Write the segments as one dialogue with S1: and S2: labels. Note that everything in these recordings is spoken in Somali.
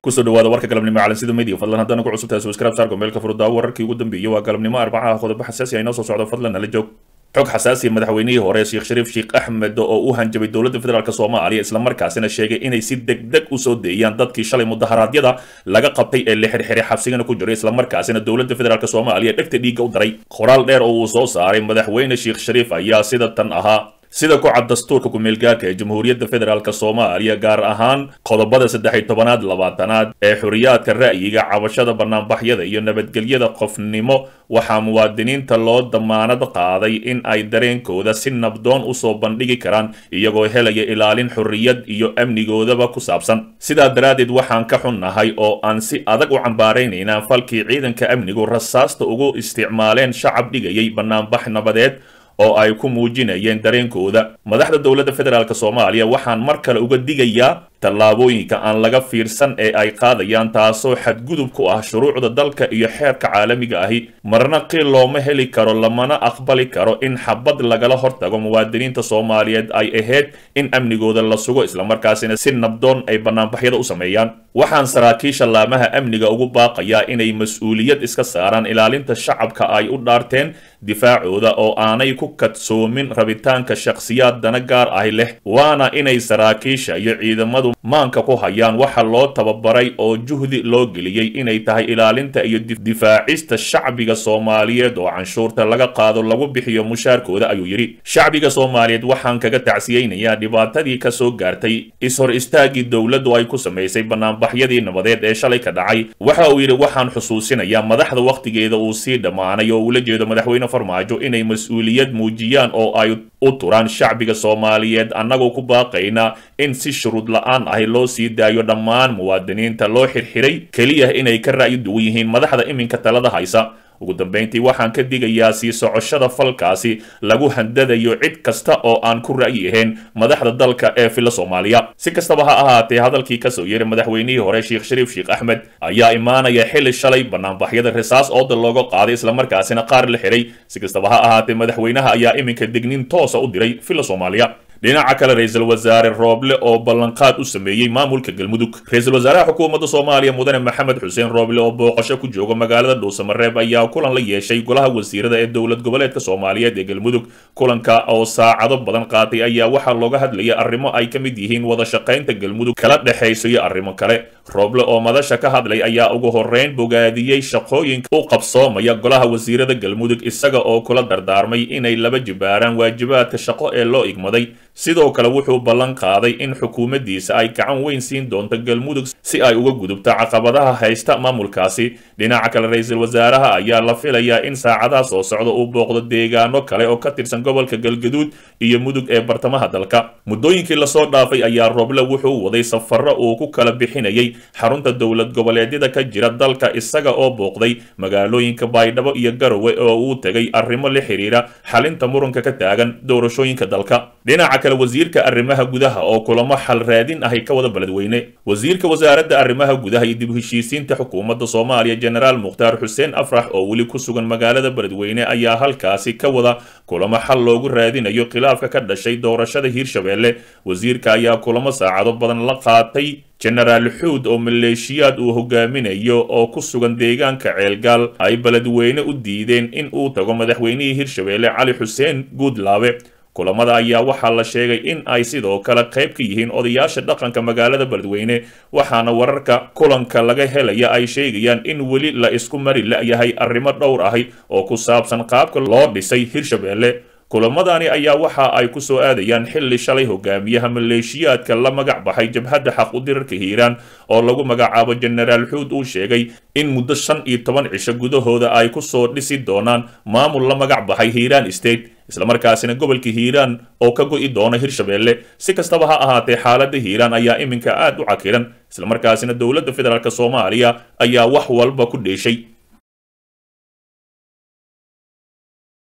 S1: kusoo dhawaada warka galabnimo calansida media fadlan haddana ku cusubtahay subscribe saarka meelka furudaawo wararkii ugu dambeeyey waa galabnimo arbacaha qodobo xasaasi ah inoo soo socdo fadlan nala joog xog xasaasiya madaxweynihii hore sheekh shariif sheekh axmed oo u hanjabay dowladda federaalk soomaaliya islamarkaasina sheegay inay si deg deg usoo deeyaan dadkii shalay mudaharaadyada laga qabtay ee la xirxiray xabsigana ku jiray islamarkaasina dowladda federaalk soomaaliya dhegta dhiigga u daray qoraal dheer oo uu soo saaray madaxweyne sheekh shariif ayaa sida tan ahaa sida ku cad dastuurka ku-meelgaarka ee jamhuuriyadda federaalk soomaaliya gaar ahaan qodobada saddex-iyo tobanaad labaatanaad ee xuriyaadka ra'yiga cabashada banaanbaxyada iyo nabadgelyada qofnimo waxaa muwaadiniinta loo damaanad qaaday in ay dareenkooda si nabdoon usoo bandhigi karaan iyagoo helaya ilaalin xorriyad iyo amnigoodaba ku saabsan sidaa daraaddeed waxaan ka xunnahay oo aan si adag u cambaaraynaynaa falkii ciidanka amnigu rasaasta ugu isticmaaleen shacab dhigayay banaanbax nabadeed oo ay ku muujinayeen dareenkooda madaxda dowladda federaalk soomaaliya waxaan mar kale uga digayaa tallaabooyinka aan laga fiirsan ee ay qaadayaan taasoo xadgudub ku ah shuruucda dalka iyo xeerka caalamiga ahi marna qiil looma heli karo lamana aqbali karo in xabad lagala hortago muwaadiniinta soomaaliyeed ay ahayd in amnigooda la sugo islamarkaasina si nabdoon ay banaanbaxyada u sameeyaan waxaan saraakiisha laamaha amniga ugu baaqayaa inay mas-uuliyad iska saaraan ilaalinta shacabka ay u dhaarteen difaacooda oo aanay ku kadsoomin rabitaanka shakhsiyaad dana gaar ahi leh waana inay saraakiisha iyo ciidamadu maanka ku hayaan waxa loo tababaray oo juhdi loo geliyey inay tahay ilaalinta iyo difaacista shacbiga soomaaliyeed oo canshuurta laga qaado lagu bixiyo mushaarkooda ayuu yidhi shacbiga soomaaliyeed waxaan kaga tacsiyeynayaa dhibaatadii ka soo gaartay is-hor istaagii dowladdu ay ku samaysay banaanbaxyadii nabadeed ee shalay ka dhacay waxa uu yidhi waxaan xusuusinayaa madaxda wakhtigeeda uu sii dhammaanay oo ula jeedo madaxweyne farmaajo inay mas-uuliyad muujiyaan oo ay u turaan shacbiga soomaaliyeed annagoo ku baaqaynaa in si shuruud la-aan ahi loo sii daayo dhammaan muwaadiniinta loo xirxiray keliya inay ka ra'yi duwan yihiin madaxda iminka talada haysa ugu dambayntii waxaan ka digayaa sii socoshada falkaasi lagu handadayo cid kasta oo aan ku ra'yi ahayn madaxda dalka ee filla soomaaliya si kastaba ha ahaatee hadalkii kasoo yeeray madaxweynihii hore sheekh shariif sheekh axmed ayaa imaanaya xili shalay banaanbaxyada risaas ooda looga qaaday islamarkaasina qaar la xiray si kastaba ha ahaatee madaxweynaha ayaa iminka digniin toosa u diray filla soomaaliya dhinaca kale ra-iisul wasaare rooble oo ballanqaad u sameeyey maamulka galmudug ra-iisul wasaaraha xukuumadda soomaaliya mudane maxamed xuseen rooble oo booqasho ku jooga magaalada dhuusamareeb ayaa kulan la yeeshay golaha wasiirada ee dowlad goboleedka soomaaliyeed ee galmudug kulanka oo saacado badan qaatay ayaa waxaa looga hadlayay arrimo ay ka mid yihiin wada shaqaynta galmudug kala dhexayso iyo arrimo kale rooble oo madasha ka hadlay ayaa ugu horeyn bogaadiyey shaqooyinka u qabsoomaya golaha wasiirada galmudug isaga oo kula dardaarmay inay laba jibaaraan waajibaadka shaqo ee loo igmaday sidoo kale wuxuu ballan qaaday in xukuumaddiisa ay gacan weyn siin doonto galmudug si ay uga gudubto caqabadaha haysta maamulkaasi dhinaca kale ra-iisul wasaaraha ayaa la filayaa in saacadaha soo socda uu booqdo deegaano kale oo ka tirsan gobolka galgaduud iyo mudug ee bartamaha dalka muddooyinkii lasoo dhaafay ayaa rooble wuxuu waday safarro uu ku kala bixinayay xarunta dowlad goboleedyada ka jira dalka isaga oo booqday magaalooyinka baydhabo iyo garowe oo uu tegay arrimo la xiriira xalinta muranka ka taagan doorashooyinka dalka dhinaca kale wasiirka arrimaha gudaha oo kulamo xal raadin ahy ka wada beledweyne wasiirka wasaaradda arrimaha gudaha iyo dib heshiisiinta xukuumadda soomaaliya jenaraal mukhtaar xuseen afrax oo weli ku sugan magaalada beledweyne ayaa halkaasi ka wada kulamo xal loogu raadinayo khilaafka ka dhashay doorashada hiirshabeelle wasiirka ayaa kulamo saacado badan la qaatay jenaraal xuud oo maleeshiyaad uu hogaaminayo oo ku sugan deegaanka ceelgaal ay beledweyne u diideen in uu tago madaxweynihii hiirshabeelle cali xuseen guudlaabe kulamada ayaa waxaa la sheegay in ay sidoo kale qayb ka yihiin odayaasha dhaqanka magaalada beledweyne waxaana wararka kulanka laga helaya ay sheegayaan in weli la isku mari la-yahay arrimo dhowr ahi oo ku saabsan qaabka loo dhisay hiirshabeelle kulamadani ayaa waxa ay ku soo aadayaan xilli shalay hogaamiyaha maleeshiyaadka la magac baxay jabhadda xaq u dirarka hiiraan oo lagu magacaabo jenaraal xuud uu sheegay in muddo shan iyo toban cisho gudahooda ay ku soo dhisi doonaan maamul la magac baxay hiiraan state islamarkaasina gobolka hiiraan oo ka go'i doona hirshabeelle si kastaba ha ahaatee xaaladda hiiraan ayaa iminka aad u cakiran islamarkaasina dowladda federaalk soomaaliya ayaa wax walba ku dheeshay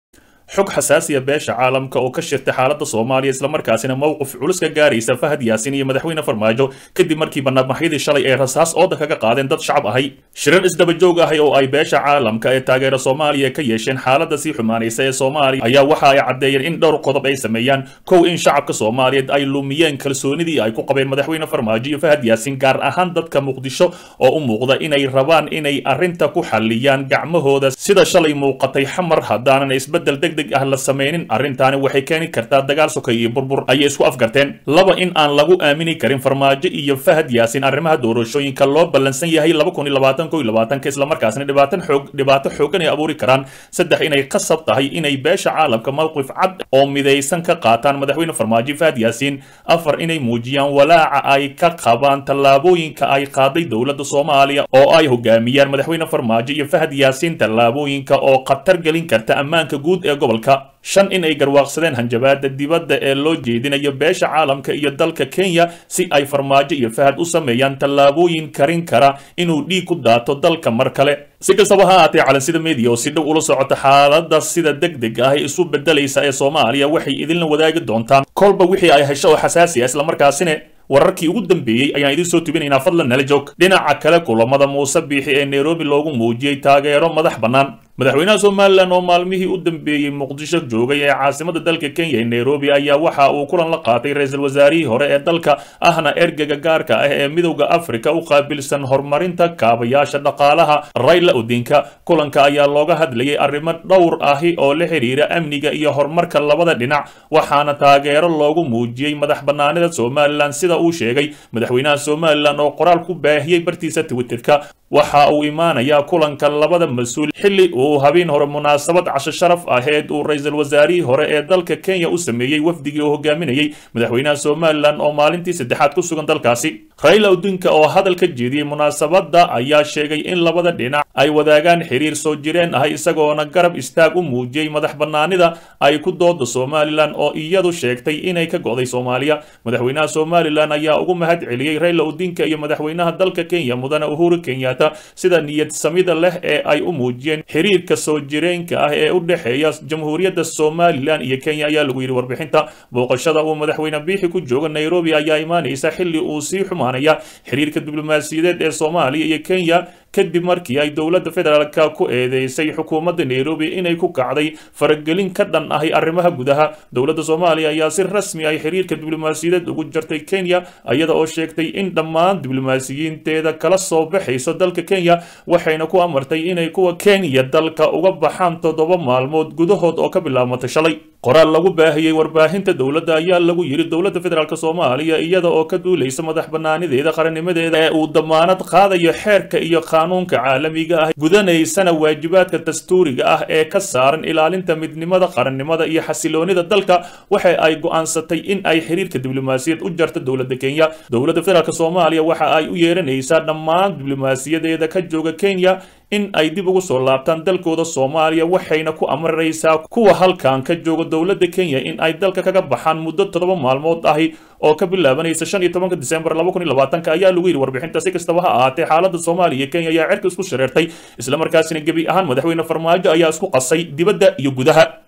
S1: xog xasaasiya beesha caalamka oo ka shirtay xaaladda soomaaliya islamarkaasina mowqif culus ka gaaraysa fahad yaasin iyo madaxweyne farmaajo kadib markii banaanbaxyadii shalay ee rasaas ooda kaga qaadeen dad shacab ahay shirar isdaba joog ahay oo ay beesha caalamka ee taageera soomaaliya ka yeesheen xaaladda sii xumaanaysa ee soomaaliya ayaa waxa ay caddeeyeen in dhowr qodob ay sameeyaan kow in shacabka soomaaliyeed ay lumiyeen kalsoonidii ay ku qabeen madaxweyne farmaajo iyo fahad yaasin gaar ahaan dadka muqdisho oo u muuqda inay rabaan inay arrinta ku xalliyaan gacmahooda sida shalay muuqatay xamar haddaanan isbeddel deg deg ah la sameynin arrintaani waxay keeni kartaa dagaal sokay iyo burbur ayay isku afgarteen laba in aan lagu aamini karin farmaajo iyo fahad yaasin arrimaha doorashooyinka loo ballansan yahay laba kun iyo labaatan ko iyo labaatanka islamarkaasna dhibaatan xoog dhibaato xooggan ay abuuri karaan saddex inay qasab tahay inay beesha caalamka mowqif cad oo midaysan ka qaataan madaxweyne farmaajo fahad yaasiin afar inay muujiyaan walaaca ay ka qabaan tallaabooyinka ay qaaday dowladda soomaaliya oo ay hogaamiyaan madaxweyne farmaajo iyo fahad yaasiin tallaabooyinka oo khatar gelin karta ammaanka guud ee gobolka shan in ay garwaaqsadeen hanjabaada dibadda ee loo jeedinayo beesha caalamka iyo dalka kenya si ay farmaajo iyo fahad u sameeyaan tallaabooyin karin kara inuu dhiig ku daato dalka mar kale si kastaba ha ahaatee calansida media oo si dhow ula socota xaaladda sida deg deg ah isu bedelaysa ee soomaaliya waxay idinla wadaagi doontaan kolba wixii ay hesho oo xasaasi ah islamarkaasina wararkii ugu dambeeyey ayaan idiin soo tubinaynaa fadlan nala joog dhinaca kale kulamada muuse biixi ee nairobi loogu muujiyey taageero madax bannaan madaxweynaha somalilan oo maalmihii u dambeeyey muqdisho joogay ee caasimada dalka kenya ee nairobi ayaa waxa uu kulan la qaatay ra-iisul wasaarihii hore ee dalka ahna ergega gaarka ah ee midowda afrika u qaabilsan horumarinta kaabayaasha dhaqaalaha rayla odinka kulanka ayaa looga hadlayay arrimo dhowr ahi oo la xiriira amniga iyo horumarka labada dhinac waxaana taageero loogu muujiyey madax bannaanida somalilan sida uu sheegay madaxweynaha somalilan oo qoraal ku baahiyey bartiisa twitterka waxa uu imaanayaa kulanka labada mas-uul xilli uu habeen hore munaasabad casho sharaf aheed uu ra-iisul wasaarihii hore ee dalka kenya u sameeyey wafdigii uu hogaaminayey madaxweynaha somalilan oo maalintii saddexaad ku sugan dalkaasi rayla odinka oo hadal ka jeediyey munaasabadda ayaa sheegay in labada dhinac ay wadaagaan xiriir soo jireen ah isagoona garab istaag u muujiyey madax bannaanida ay ku dooda somalilan oo iyadu sheegtay inay ka go'day soomaaliya madaxweynaha somalilan ayaa ugu mahad celiyey rayla odinka iyo madaxweynaha dalka kenya mudane uhuru kenyatta sida niyad samida leh ee ay u muujiyeen xiriirka soo jireenka ah ee u dhexeeya jamhuuriyadda somalilan iyo kenya ayaa lagu yidhi warbixinta booqashada uu madaxweyne biixi ku jooga nairobi ayaa imaanaysa xilli uu sii xumaanaya xiriirka diblomaasiyadeed ee soomaaliya iyo kenya kadib markii ay dowladda federaalka ku eedeysay xukuumadda nairobi inay ku kacday faragelin ka dhan ahi arrimaha gudaha dowladda soomaaliya ayaa si rasmi ay xiriirka diblomaasiyadeed ugu jartay kenya iyada oo sheegtay in dhammaan diblomaasiyiinteeda kala soo baxayso dalka kenya waxayna ku amartay inay kuwa kenya dalka uga baxaan toddoba maalmood gudahood oo ka bilaabmatay shalay qoraal lagu baahiyey warbaahinta dowladda ayaa lagu yidhi dowladda federaalk soomaaliya iyada oo ka duulaysa madax bannaanideeda qarannimadeeda ee uu damaanad qaadayo xeerka iyo qaanuunka caalamiga ah gudanaysana waajibaadka dastuuriga ah ee ka saaran ilaalinta midnimada qarannimada iyo xasiloonida dalka waxa ay go'aansatay in ay xiriirka diblomaasiyad u jarto dowladda kenya dowladda federaalk soomaaliya waxa ay u yeeranaysaa dhammaan diblomaasiyadeeda ka jooga kenya in ay dib ugu soo laabtaan dalkooda soomaaliya waxayna ku amaraysaa kuwa halkan ka jooga dowladda kenya in ay dalka kaga baxaan muddo toddoba maalmood ahi oo ka bilaabanaysa shan iyo tobanka disembar laba kun iyo labaatanka ayaa lagu yidhi warbixinta si kastaba ha ahaatee xaaladda soomaaliya iyo kenya ayaa cirka isku shareertay islamarkaasina gebi ahaan madaxweyne farmaajo ayaa isku qasay dibadda iyo gudaha